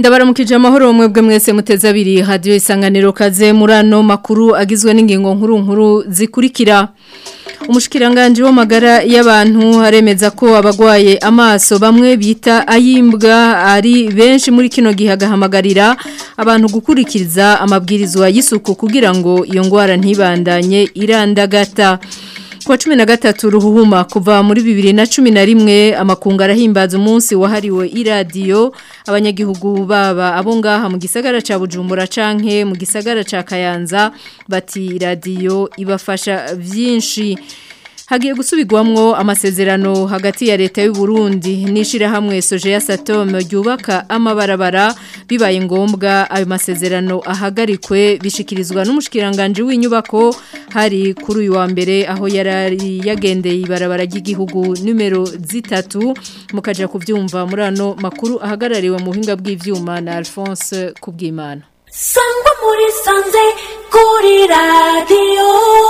Ndabaramukije amahoro mwebwe mwese muteze abiri radio isanganiro kaze murano makuru agizwe n'ingingo nkuru nkuru zikurikira Umushikiranganje w'amagara y'abantu haremeza ko abagwaye amaso bamwe bita ayimbwa ari benshi muri kino gihe agahamagarira abantu gukurikiza amabwirizwa y'isuku kugira ngo iyo ngwara ntibandanye irandagata Kwa cumi na gatatu ruhuhuma kuva muri bibiri na cumi na rimwe amakungu arahimbaza umunsi wahariwe iradiyo abanyagihugu baba abo ngaha mu gisagara ca Bujumbura canke mu gisagara ca Kayanza bati iradiyo ibafasha vyinshi Hagiye gusubirwamwo amasezerano hagati ya leta y'u Burundi n'ishirahamwe Sojeya Satom ryubaka amabarabara bibaye ngombwa ayo masezerano ahagarikwe bishikirizwa n'umushikiranganje w'inyubako hari kuri uyu wa mbere aho yarari yagendeye ibarabara ry'igihugu numero zitatu mukaja kuvyumva muri ano makuru ahagarariwe mu buhinga bw'ivyuma na Alphonse Kubwimana sangwa muri sanze kuri radiyo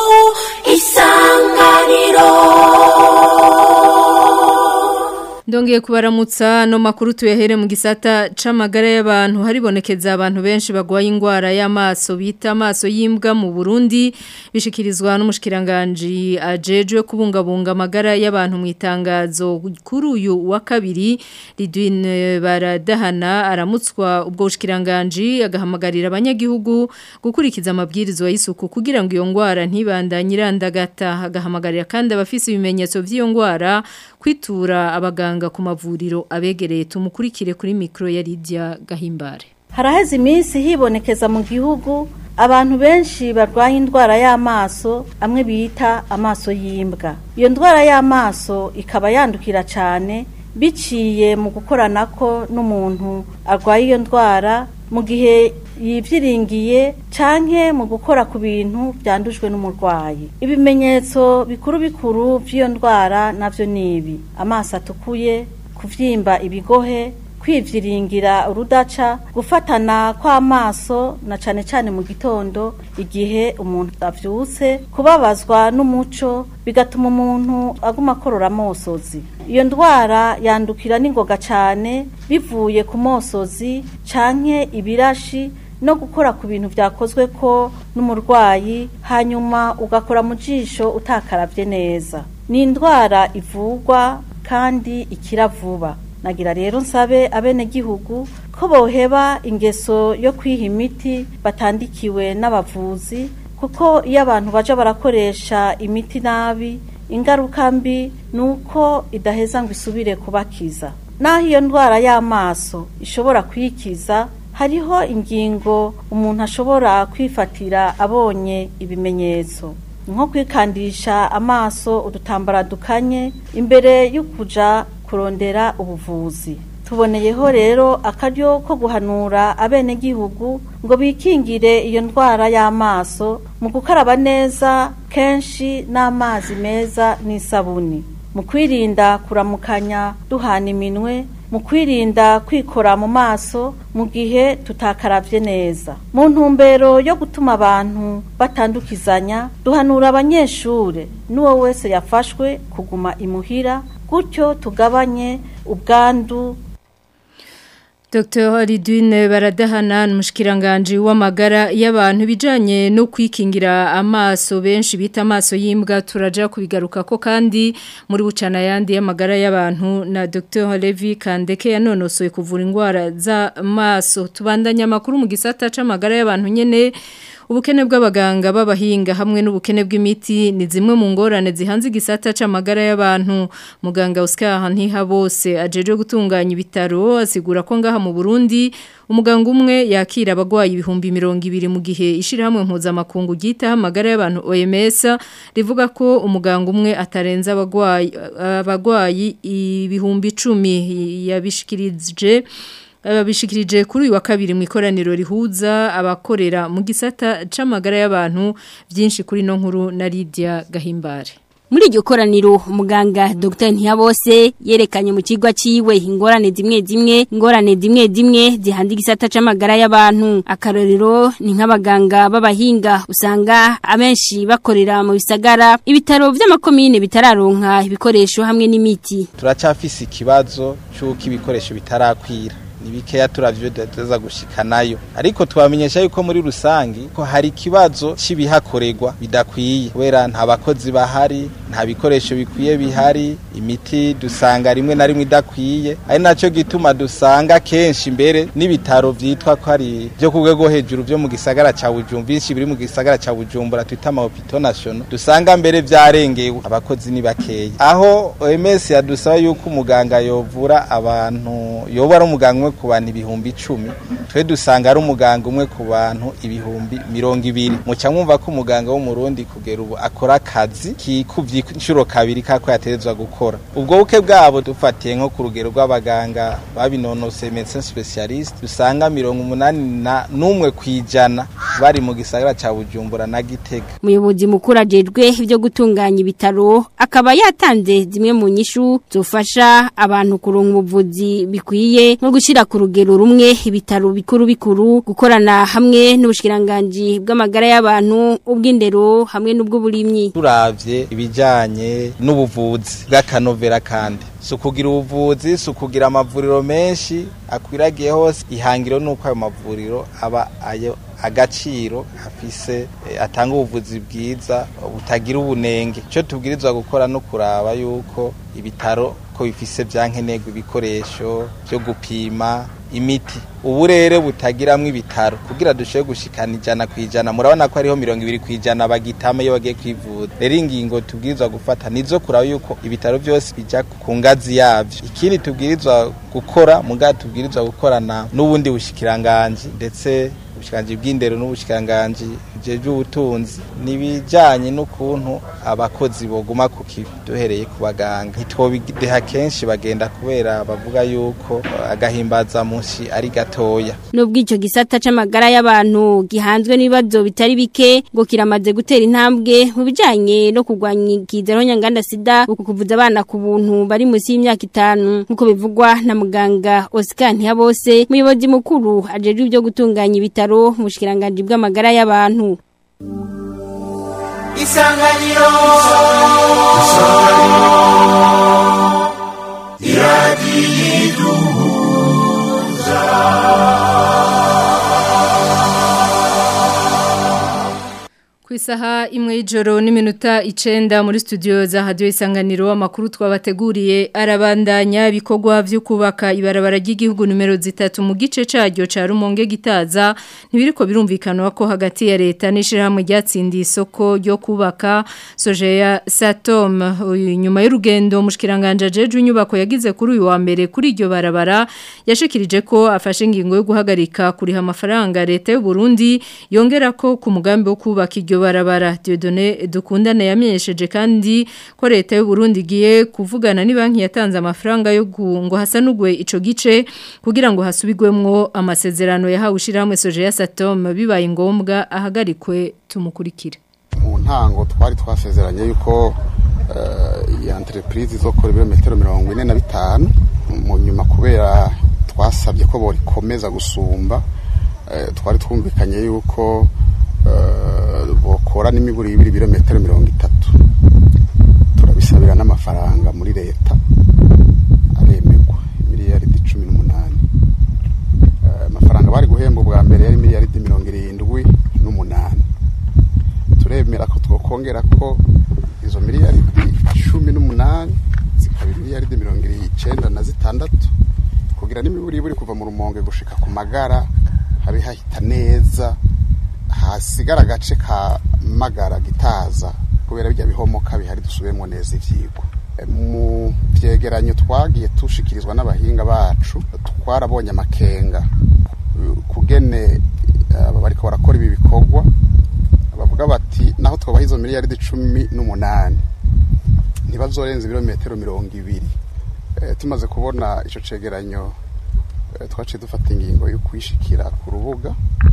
isanganiro Ndongeye kubaramutsa no makuru tuyahere mu gisata c'amagara y'abantu haribonekeza abantu benshi bagwaye ingwara y'amaso bita amaso y'imbwa mu Burundi bishikirizwa n'umushikiranganje ajejwe kubungabunga amagara y'abantu mu itangazo kuri uyu wa kabiri Lidwine baradahana aramutswa ubwo bushikiranganje agahamagarira abanyagihugu gukurikiza amabwirizwa y'isuku kugira ngo iyo ngwara ntibandanye irandagata agahamagarira kandi abafise ibimenyetso vy'iyo ngwara kwitura abaganga ku mavuriro abegereye tumukurikire kuri mikro ya Lydia Gahimbare haraheze iminsi hibonekeza mu gihugu abantu benshi barwaye indwara y'amaso amwe bita amaso y'imbwa iyo ndwara y'amaso ikaba yandukira cyane biciye mu gukoranako n'umuntu arwaye iyo ndwara mu gihe yivyiringiye canke mu gukora ku bintu byandujwe n'umurwayi ibimenyetso bikuru bikuru by'iyo ndwara navyo nibi amaso atukuye kuvyimba ibigohe kwivyiringira urudaca gufatana kw'amaso na cane cane mu gitondo igihe umuntu avyutse kubabazwa n'umuco bigatuma umuntu aguma akorora amosozi iyo ndwara yandukira n'ingoga cane bivuye ku mosozi canke ibirashi no gukora ku bintu byakozwe ko n'umurwayi hanyuma ugakora mu jisho utakaravye neza ni indwara ivurwa kandi ikira vuba nagira rero nsabe abenegihugu ko boheba ingeso yo kwiha imiti batandikiwe n'abavuzi kuko iyo abantu baja barakoresha imiti nabi ingaruka mbi ni uko idaheza ngo isubire kubakiza naho iyo ndwara y'amaso ishobora kwikiza hariho ingingo umuntu ashobora kwifatira abonye ibimenyetso nko kwikandisha amaso udutambara dukanye imbere yo kuja kurondera ubuvuzi tuboneyeho rero akaryo ko guhanura abenegihugu ngo bikingire iyo ndwara y'amaso mu gukaraba neza kenshi n'amazi meza n'isabuni mu kwirinda kuramukanya duhana iminwe mu kwirinda kwikora mu maso mu gihe tutakaravye neza mu ntumbero yo gutuma abantu batandukizanya duhanura abanyeshure n'uwo wese yafashwe kuguma imuhira gutyo tugabanye ubwandu Dr. Lidwine baradahana n'umushikiranganje w'amagara y'abantu bijanye no kwikingira amaso benshi bita amaso y'imbwa turaja kubigaruka ko kandi muri bucana yandi y'amagara y'abantu na Dr. Levi Kandeke yanonosoye kuvura indwara z'amaso tubandanya makuru mu gisata c'amagara y'abantu nyene ubukene bw'abaganga b'abahinga hamwe n'ubukene bw'imiti ni zimwe mu ngorane zihanze igisata c'amagara y'abantu muganga Oscar Ntihabose ajeje gutunganya ibitaro asigura ko ngaha mu Burundi umuganga umwe yakira abagwayi ibihumbi mirongo ibiri mu gihe ishirahamwe mpuzamakungu ryita amagara y'abantu OMS rivuga ko umuganga umwe atarenza abagwayi abagwayi ibihumbi 10 yabishikirije babishikirije kuri uyu wa kabiri mu ikoraniro rihuza abakorera mu gisata c'amagara y'abantu byinshi kuri no nkuru na Lydia Gahimbare muri iryo koraniro umuganga Dr Ntiyabose yerekanye mu kigwa ciwe ingorane zimwe zimwe ingorane zimwe zimwe zihandi gisata c'amagara y'abantu akarorero ni nk'abaganga b'abahinga usanga abenshi bakorera mu bisagara ibitaro vy'amakomine bitararonka ibikoresho hamwe n'imiti turacafise ikibazo c'uko ibikoresho bitarakwira ni bikeya turavyo dateza gushikanayo ariko twamenyesha yuko muri rusangi ko hari ikibazo c'ibihakorerwa bidakwiye kubera nta bakozi bahari nta bikoresho bikwiye bihari imiti dusanga rimwe na rimwe idakwiye ari naco gituma dusanga kenshi mbere n'ibitaro vyitwa ko ari vyo ku rwego hejuru vyo mu gisagara ca Bujumbura byinshi biri mu gisagara ca Bujumbura twita ama hôpitaux nationaux dusanga mbere vyarengewe abakozi ni bakeya aho OMS yadusaba yuko umuganga yovura abantu yoba ari umuganga umwe ku bantu ibihumbi icumi twe dusanga ari umuganga umwe ku bantu ibihumbi mirongo ibiri muca mwumva ko umuganga w'umurundi kugera ubu akora akazi kikuvye inshuro kabiri kako yaterezwa gukora ubwo buke bwabo dufatiye nko ku rugero rw'abaganga babinonose médecin spécialiste dusanga mirongo umunani na n'umwe kwijana bari mu gisagara ca Bujumbura na Gitega umuyobozi mukuru ajejwe ibyo gutunganya ibitaro akaba yatanze zimwe mu nyishu zofasha abantu kuronka ubuvuzi bikwiye nko gushyira ku rugero rumwe ibitaro bikuru bikuru gukorana hamwe n'ubushikiranganje bw'amagara y'abantu ubw'indero hamwe n'ubw'uburimyi turavye ibijanye n'ubuvuzi bw'akanovera kandi sukugira ubuvuzi sukugira amavuriro menshi akwiragiye hose ihangiro nuko ayo mavuriro aba ayo agaciro afise eh, atanga ubuvuzi bwiza butagira ubunenge cyo tubwirizwa gukora no kuraba yuko ibitaro ko bifise byankenerwa ibikoresho byo gupima imiti uburere butagiramwo ibitaro kugira dushobore gushikana ijana ku ijana murabona ko hariho mirongo ibiri ku ijana bagitama iyo bagiye kwivuza rero ingingo tubwirizwa gufata nizo kuraba yuko ibitaro byose bija ku ngazi yavyo ikindi tubwirizwa gukora muga tubwirizwa gukorana n'ubundi bushikiranganji ndetse ubushikiranganji bw'indero n'ubushikiranganji bujejwe ubutunzi nibijanye n'ukuntu abakozi boguma ku kivi duhereye ku baganga ntitwobideha kenshi bagenda kubera bavuga yuko eh, agahimbaza mushi ari gatoya Nubwo ico gisata c'amagara y'abantu gihanzwe n'ibibazo bitari bike ngo kiramaze gutera intambwe mu bijanye no kurwanya ikizero nyanganda sida uku kuvuza abana ku buntu bari munsi y'imyaka itanu nkuko bivugwa na muganga Oscar Ntiyabose muyobozi mukuru ajejwe ibyo gutunganya ibitaro mu bushikiranganje bw'amagara y'abantu isanganiro Ku isaha imwe y'ijoro n'iminota icenda muri studio za radio isanganiro amakuru twabateguriye arabandanya ibikorwa byo kubaka ibarabara ry'igihugu numero zitatu mu gice caryo ca Rumonge gitaza ntibiriko birumvikana ko hagati ya leta n'ishirahamwe ryatsindiye isoko ryo kubaka Sojeya Satom Uyu nyuma y'urugendo mushikiranganje jeje inyubako yagize kuri uyu wa mbere kuri iryo barabara yashikirije ko afashe ingingo yo guhagarika kuriha amafaranga leta y'u Burundi yongera ko ku mugambi wo kubaka iryo barabara Dieudonné dukundana yamenyesheje kandi ko leta y'u Burundi igiye kuvugana ni banki yatanze amafaranga yo gu- ngo hasanugwe ico gice kugira ngo hasubigwemwo amasezerano yahawe ishiramwe Sojeya Satom bibaye ngombwa ahagarikwe tumukurikire mu ntango twari twasezeranye yuko eh, iyi entreprise izokora ibirometero mirongo ine na bitanu mu nyuma kubera twasabye ko borikomeza gusumba eh, twari twumvikanye yuko eh, bokora n'imiburi y'ibiri birometero mirongo itatu turabisabira n'amafaranga muri leta aremegwa miliyaridi cumi n'umunani Eh, amafaranga bari guhemba ubwa mbere yari miliyaridi mirongo irindwi n'umunani turemera ko twokongera ko izo miliyaridi cumi n'umunani zikaba miliyaridi mirongo icenda na zitandatu kugira n'imiburi buri kuva mu rumonge gushika ku magara habe hahita neza hasigara agace ka magara gitaza kubera bijya bihomoka bihari dusubiremo neza ivyigwa E, mu vyegeranyo twagiye tushikirizwa n'abahinga bacu twarabonye amakenga Uh, kugene aba bariko barakora ibi bikorwa bavuga bati naho twabaha izo miliyaridi cumi n'umunani ntibazorenza ibirometero mirongo ibiri Eh, tumaze kubona ico cegeranyo eh, twaciye dufata ingingo yo kwishikira ku rubuga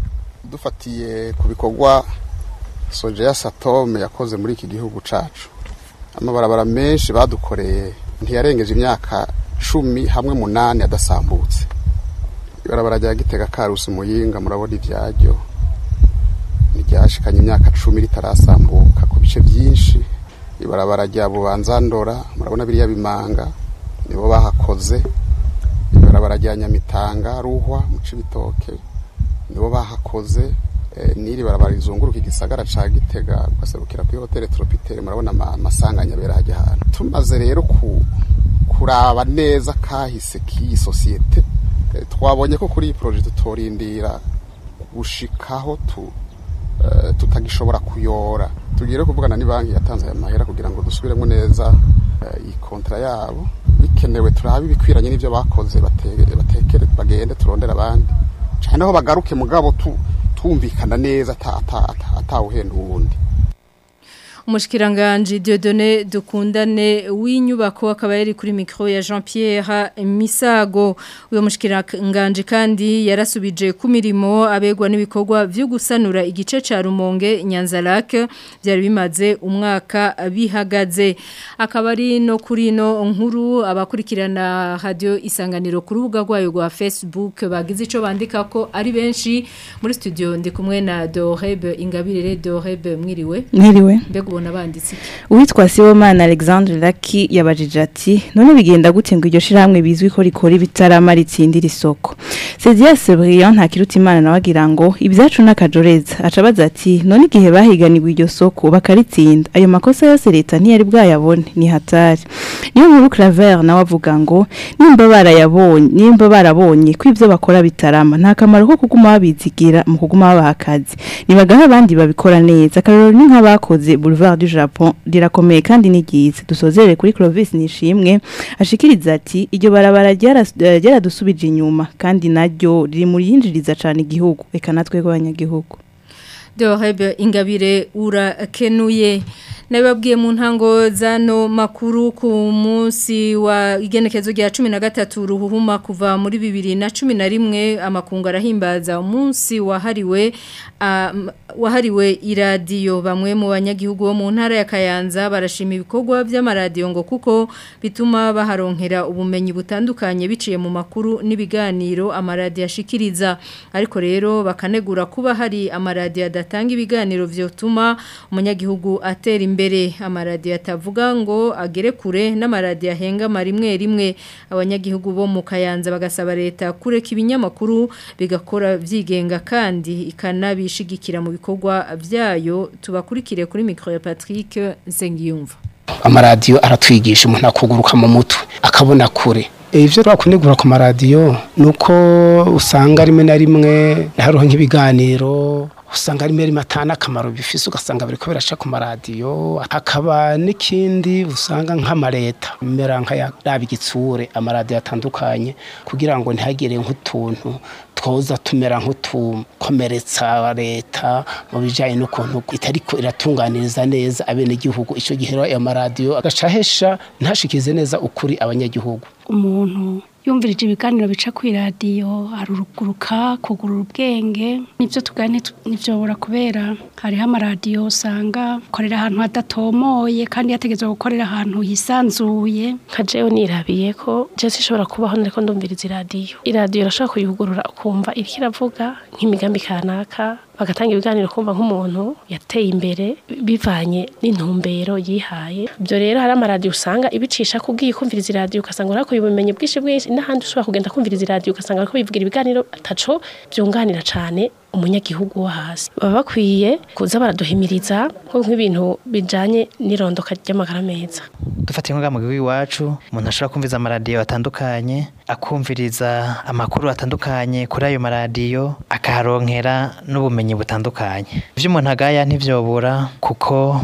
dufatiye ku bikorwa sojeya satome yakoze muri iki gihugu cacu amabarabara menshi badukoreye ntiyarengeje imyaka cumi hamwe munani adasambutse ibarabara rya gitega karusi muyinga murabona ivyaryo ntiryashikanye imyaka cumi ritarasambuka ku bice byinshi ibarabara rya bubanza ndora murabona biriya bimanga nibo bahakoze ibarabara ibarabara rya nyamitanga ruhwa mu cibitoke nibo bahakoze eh, n'iri barabara rizunguruka igisagara ca gitega ugaserukira kuri hoteli tropitele murabona ama- amasanganya abera hajya ahantu tumaze rero ku kuraba neza kahise k'iyi sosiyete eh, twabonye ko kuri iyi poroje tutorindira gushikaho tu eh, tutagishobora kuyora tugire kuvugana ni banki yatanze aya mahera kugira ngo dusubiremo neza eh, iyi kontra yabo bikenewe turabe ibikwiranye n'ibyo bakoze bate- batekere bagende turondera abandi cyane aho bagaruke mugabo tu tumvikana neza ata- ata- ata- atawuhenda uwundi Umushikiranganje Dieudonné dukundane w'inyubako akaba yari kuri micro ya Jean-Pierre Misago uyo mushikiranganje kandi yarasubije ku mirimo abegwa n'ibikorwa byo gusanura igice ca Rumonge Nyanzarake byari bimaze umwaka bihagaze akaba ari no kuri no nkuru abakurikirana radio isanganiro ku rubuga rwayo rwa Facebook bagize ico bandika ko ari benshi muri studio ndi kumwe na Doreb Ingabire Doreb mwiriwe Mwiriwe. mbega ubona banditse iki Uwitwa Sibomana Alexandre Lucky yabajije ati none bigenda gute ngo iryo shiramwe bizwi ko rikora ibitarama ritsindira isoko. Cedia Sebrian nta kiruta imana nawe agira ngo ibyacu n'akajoreza acabaza ati none igihe bahiganirwa iryo soko bakaritsinda ayo makosa yose leta ntiyari bwayabone ni hatari. Niyo nkuru Claver nawe avuga ngo nimba barayabonye nimba barabonye ko ibyo bakora bitarama nta kamaro ko kuguma babizigira mu kuguma babaha akazi nibagaha abandi babikora neza akarorero ni nk'abakoze Boulevard du Japon rirakomeye kandi ni ryiza dusozere kuri Clovis nishimwe ashikiriza ati iryo barabara ryaras- eh, ryaradusubije inyuma kandi naryo riri mu yinjiriza cyane igihugu reka natwe rw'abanyagihugu Dorebe ingabire urakenuye nababwiye mu ntango zano makuru ku munsi wa igenekezo rya 13 ruhuhuma kuva muri 2011 amakungu arahimbaza umunsi wahariwe um, wahariwe iradiyo bamwe mu banyagihugu bo mu ntara ya Kayanza barashima ibikorwa by'amaradiyo ngo kuko bituma baharonkera ubumenyi butandukanye biciye mu makuru n'ibiganiro amaradiyo ashikiriza ariko rero bakanegura kuba hari amaradiyo adatanga ibiganiro vyotuma umunyagihugu atera imbere amaradiyo atavuga ngo agere kure n'amaradiyo ahenga rimwe rimwe abanyagihugu bo mu Kayanza bagasaba leta kureka ibinyamakuru bigakora vyigenga kandi ikanabishigikira mu bikorwa byayo tubakurikire kuri micro ya Patrick Nsengiyumva amaradiyo aratwigisha umuntu akuguruka mu mutwe akabona kure ibyo twakunegura ku maradiyo ni uko usanga rimwe na rimwe hariho nk'ibiganiro usanga rimwe rimwe atana akamaro bifise ugasanga bariko biraca ku maradiyo hakaba n'ikindi usanga nk'amareta mera nk'ayaraba igitsure amaradiyo atandukanye kugira ngo ntihagire nk'utuntu twoza tumera nk'utukomeretsa leta mu bijyanye n'ukuntu itariko iratunganiriza neza abenegihugu icyo gihe rero ayo maradiyo agaca ahesha ntashikize neza ukuri abanyagihugu umuntu yumvirije ibiganiro bica ku iradiyo aruruguruka kugurura ubwenge nibyo tugane ntibyobora kubera hariho amaradiyo usanga akorera ahantu hadatomoye kandi yategetswe gukorera ahantu hisanzuye nka jewe nirabiye ko jesi ishobora kubaho nariko ndumviriza iradiyo iradiyo irashobora kuyugurura ukumva iriko iravuga nk'imigambi kanaka bagatanga ibiganiro kumva nk'umuntu yateye imbere bivanye n'intumbero yihaye ibyo rero hari amaradiyo usanga ibicisha kubwiye kumviriza iradiyo ugasanga urakuye ubumenyi bwinshi bwinshi n'ahandi ushobora kugenda kumviriza iradiyo ugasanga bariko bivugira ibiganiro ataco byunganira cane umunyagihugu wo hasi baba bakwiye kuza baraduhimiriza nko nk'ibintu bijanye n'irondoka ry'amagara meza dufatiye nk'ubwa mu gihugu iwacu umuntu ashobora kumviriza amaradiyo atandukanye akumviriza amakuru atandukanye kuri ayo maradiyo akaharonkera n'ubumenyi butandukanye ibyo umuntu agaya ntibyobura kuko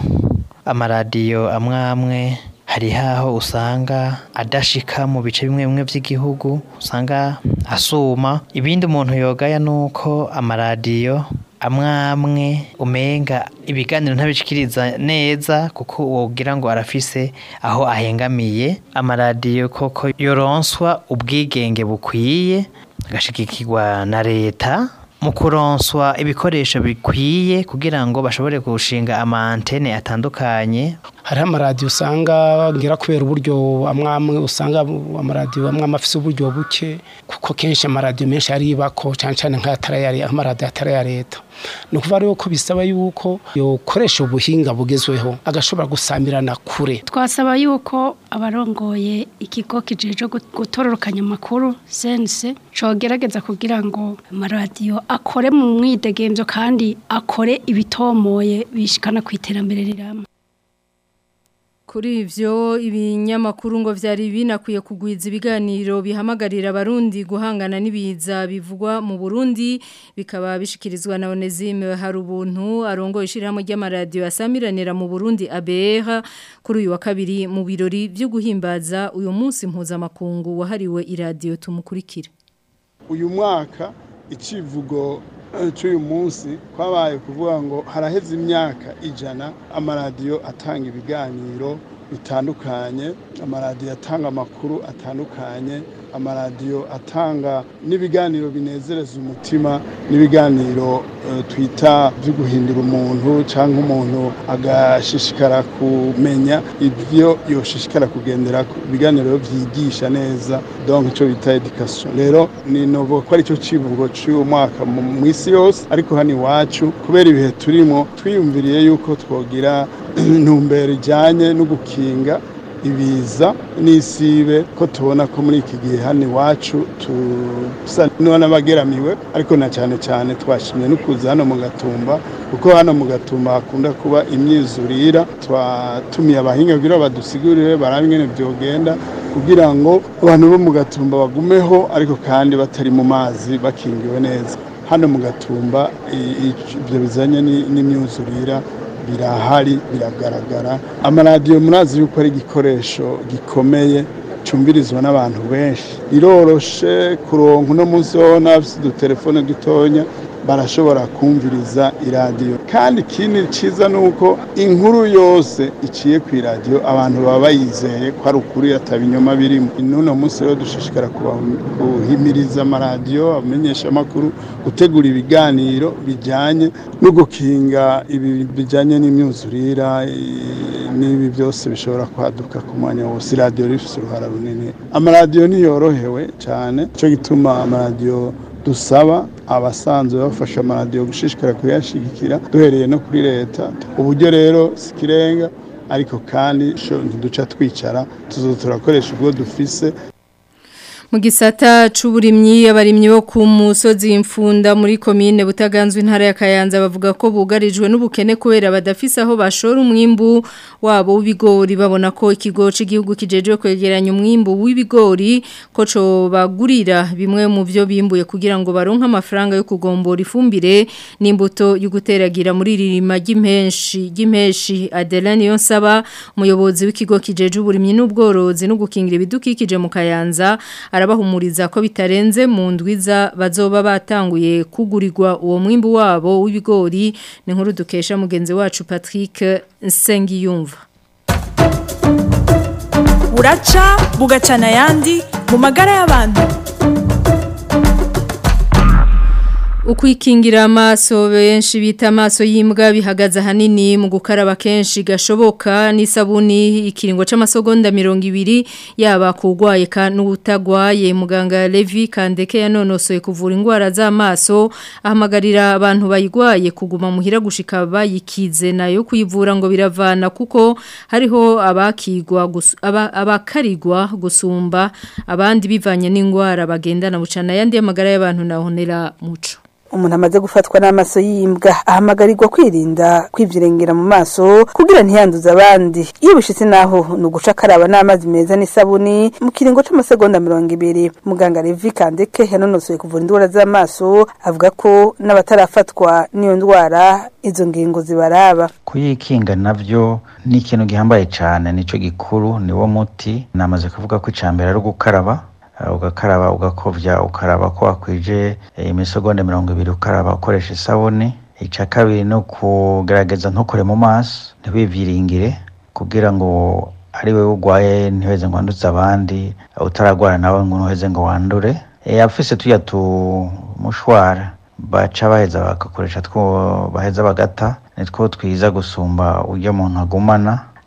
amaradiyo amwe amwe hari haho usanga adashika mu bice bimwe bimwe by'igihugu usanga asuma ibindi umuntu yogaya nuko amaradiyo amwe amwe umenga ibiganiro ntabishikiriza neza kuko wogira ngo arafise aho ahengamiye amaradiyo koko yoronswa ubwigenge bukwiye agashigikirwa na leta mu kuronswa ibikoresho bikwiye kugira ngo bashobore gushinga amantene atandukanye hariho amaradiyo usanga ngira kubera uburyo amwe amwe usanga amaradiyo amwe amwe afise uburyo buke kuko kenshi amaradiyo menshi aribako cyane cyane nk'ayatari aya amaradiyo atari aya leta ni ukuvuga rero ko bisaba yuko yokoresha ubuhinga bugezweho agashobora gusamirana kure twasaba yuko abarongoye ikigo kijeje gutororokanya amakuru sense cogerageza kugira ngo amaradiyo akore mu mwidegemvyo kandi akore ibitomoye bishikana ku iterambere rirama Kuri ivyo ibinyamakuru ngo vyari binakwiye kugwiza ibiganiro bihamagarira abarundi guhangana n'ibiza bivugwa mu Burundi bikaba bishikirizwa na Onezime hari ubuntu arongo ishiramo ry'amaradiyo asamiranira mu Burundi ABR kuri uyu wa kabiri mu birori byo guhimbaza uyu munsi mpuzamakungu wahariwe iradiyo tumukurikira uyu mwaka icivugo cy'uyu munsi kwabaye kuvuga ngo haraheze imyaka ijana amaradiyo atanga ibiganiro bitandukanye amaradiyo atanga amakuru atandukanye amaradiyo atanga n'ibiganiro binezereza umutima n'ibiganiro twita byo guhindura umuntu cyangwa umuntu agashishikara kumenya ibyo yoshishikara kugendera ibiganiro byigisha neza donc icyo bita education rero ni novo ko aricyo civugo cy'uyu mwaka mu isi yose ariko hano iwacu kubera ibihe turimo twiyumviriye yuko twogira intumbero ijyanye no gukinga ibiza n'isibe ko tubona ko muri iki gihe hano iwacu tusa n'abageramiwe ariko na cyane cyane twashimye no kuza hano mu gatumba kuko hano mu gatumba hakunda kuba imyizurira twatumiye abahinga kugira badusigurire barabe ingene byogenda kugira ngo abantu bo mu gatumba bagumeho ariko kandi batari mu mazi bakingiwe neza hano mu gatumba ibyo bizanye n'imyuzurira birahari biragaragara amaradiyo murazi yuko ari igikoresho gikomeye cyumvirizwa n'abantu benshi iroroshe kuronka uno munsi wowe n'abafite udutelefone dutonya barashobora kumviriza iradiyo kandi ikindi cyiza ni uko inkuru yose iciye ku iradiyo abantu baba bayizeye ko ari ukuri atabinyoma birimo n'uno munsi rero dushishikara guhimiriza amaradiyo amenyesha amakuru gutegura ibiganiro bijyanye no gukinga ibi bijyanye n'imyuzurira n'ibi byose bishobora kwaduka ku mwanya wose iradiyo rifite uruhara runini amaradiyo ntiyorohewe cyane cyo gituma amaradiyo dusaba abasanzwe bafasha amaradiyo gushishikara kuyashyigikira duhereye no kuri leta uburyo rero si ikirenga ariko kandi ntiduca twicara tuzo turakoresha ubwo dufise mu gisata c'uburimyi abarimyi bo ku musozi imfunda muri komine butaganzwe intara ya Kayanza bavuga ko bugarijwe n'ubukene kubera badafise aho bashora umwimbu wabo w'ibigori babona ko ikigo cy'igihugu kijeje kwegeranya umwimbu w'ibigori ko co bagurira bimwe mu byo bimbuye kugira ngo baronke amafaranga yo kugombora ifumbire n'imbuto yo guteragira muri ririma ry'impenshi ry'impenshi Adelane Yonsaba umuyobozi w'ikigo kijeje uburimyi n'ubworozi no gukingira ibidukikije mu Kayanza arabahumuriza ko bitarenze mu ndwiza bazoba batanguye kugurirwa uwo mwimbu wabo w'ibigori ni nkuru dukesha mugenzi wacu Patrick Nsengiyumva buraca bugacana ayandi mu magara y'abantu Ukwikingira amaso benshi bita amaso y'imbwa bihagaze ahanini mu gukaraba kenshi gashoboka n'isabuni ikiringo c'amasogonda 200 yaba kugwaye ka n'utagwaye muganga Levi Kandeke yanonosoye kuvura indwara z'amaso ahamagarira abantu bayigwaye kuguma muhira gushika bayikize nayo kuyivura ngo biravana kuko hariho abakigwa aba, abakarigwa gusumba abandi bivanye n'indwara bagendana bucana yandi amagara y'abantu nahonera muco umuntu amaze gufatwa n'amaso y'imbwa ahamagarirwa kwirinda kwivyirengera mu maso kugira ntiyanduze abandi iyo bishitse naho ni uguca akaraba n'amazi meza n'isabuni mu kiringo c'amasegonda mirongo ibiri muganga Levi Kandeke yanonosoye kuvura indwara z'amaso avuga ko n'abatarafatwa n'iyo ndwara izo ngingo zibaraba kuyikinga navyo ni ikintu gihambaye cane nico gikuru niwo muti namaze kuvuga ko icambere ari ugukaraba ugakaraba ugakovya ukaraba ko wakwije imisogonda mirongo ibiri ukaraba ukoresha isabuni icya kabiri no kugerageza ntukore mu maso ntiwiviringire kugira ngo ari we urwaye ntiheze ngo wanduze abandi utaragwara nawe ngo ntuheze ngo wandure afise tuya tumushwara baca baheza bagakoresha two baheza bagata nitwo twiza gusumba ujya umuntu agumana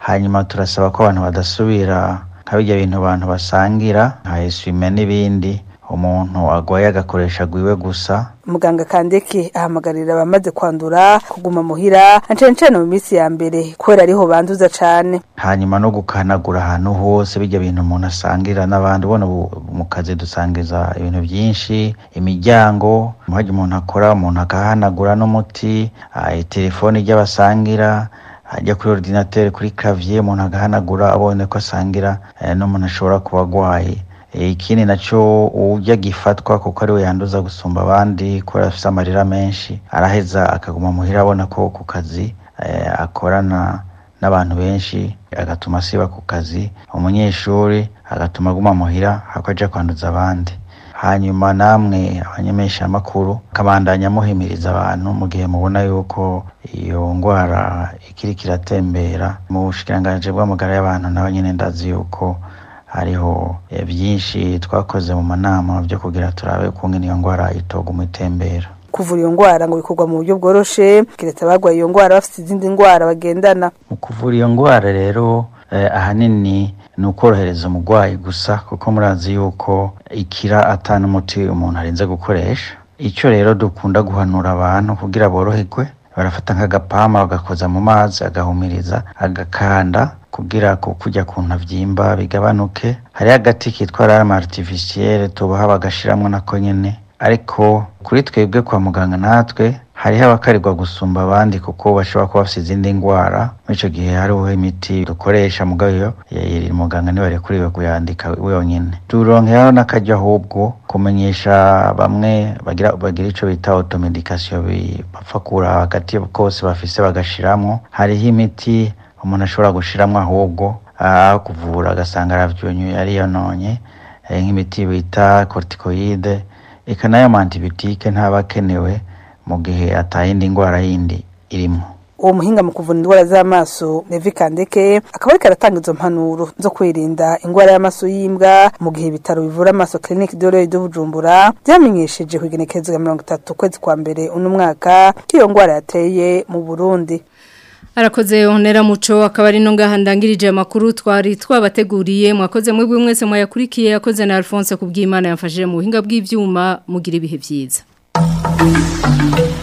hanyuma turasaba ko abantu badasubira nka bijya bintu abantu basangira nka eswime n'ibindi umuntu agwaye agakoresha gwiwe gusa muganga kandeke ahamagarira abamaze kwandura kuguma muhira na cane cane mu minsi ya mbere kubera ariho banduza cane hanyuma no gukanagura ahantu hose bijya bintu umuntu asangira n'abandi ubona ubu mu kazi dusangiza ibintu byinshi imiryango hajya umuntu akora umuntu agahanagura n'umuti ah, telefoni ry'abasangira ajya kuri ordinateur kuri clavier umuntu agahanagura abone ko asangira eh, n'umuntu ashobora kuba agwaye Eh, ikindi naco ujya gifatwa kuko ariwe yanduza gusumba abandi kubera afise amarira menshi araheza akaguma muhira abona ko ku kazi eh, akorana n'abantu benshi agatuma asiba ku kazi umunyeshuri agatuma aguma muhira ako aja kwanduza abandi hanyuma namwe abanyemesha amakuru kabandanya muhimiriza abantu mu gihe mubona yuko iyo ngwara ikiri kiratembera mu bushikiranganje bw'amagara y'abantu nawe nyene ndazi yuko hariho eh, byinshi twakoze mu manama byo kugira turabe kungene iyo ngwara itoguma itembera kuvura iyo ngwara ngo bikorwa mu buryo bworoshe kiretse abagwaye iyo ngwara bafite izindi ngwara bagendana mu kuvura iyo ngwara rero eh, ahanini ni ukorohereza umurwayi gusa kuko murazi yuko ikira atana umuti umuntu arinze gukoresha icyo rero dukunda guhanura abantu kugira boroherwe barafata nk'agapama bagakoza mu mazi agahumiriza agakanda kugira ku kujya ku ntavyimba bigabanuke hariho agati kitwa larme artificielle tubaha bagashiramwo nako nyene ariko kuri twebwe kwa muganga natwe hariho abakarirwa gusumba abandi kuko bashobora kuba bafite izindi ndwara muri icyo gihe hariho imiti dukoresha mugabo iyo ya- muganga niwe yarekuriwe kuyandika wenyine turonkeraho n'akajya ahubwo kumenyesha bamwe bagira bagira icyo bita automedication bi- bapfa kura hagati kose bafise bagashiramwo hariho imiti umuntu ashobora gushiramwo ahubwo aho kuvura agasanga aravyunyuye ariyononye eh, nk'imiti bita corticoide eka nayo ma antibiotique ntaba akenewe mu gihe atayindi ndwara yindi irimo uwo muhinga mu kuvura indwara z'amaso Levi Kandeke akaba ariko aratanga izo mpanuro zo kwirinda indwara y'amaso y'imbwa mu gihe ibitaro bivura amaso Clinique de l'Oeil de Bujumbura byamenyesheje ku igenekerezo ya mirongo itatu ukwezi kwa mbere uno mwaka ko iyo ndwara yateye mu Burundi Arakoze onera muco akaba ari no ngahandangirije amakuru twari twabateguriye mwakoze mwebwe mwese mwayakurikiye yakoze na Alphonse kubw'Imana yamfashije mu buhinga bw'ivyuma mugira ibihe byiza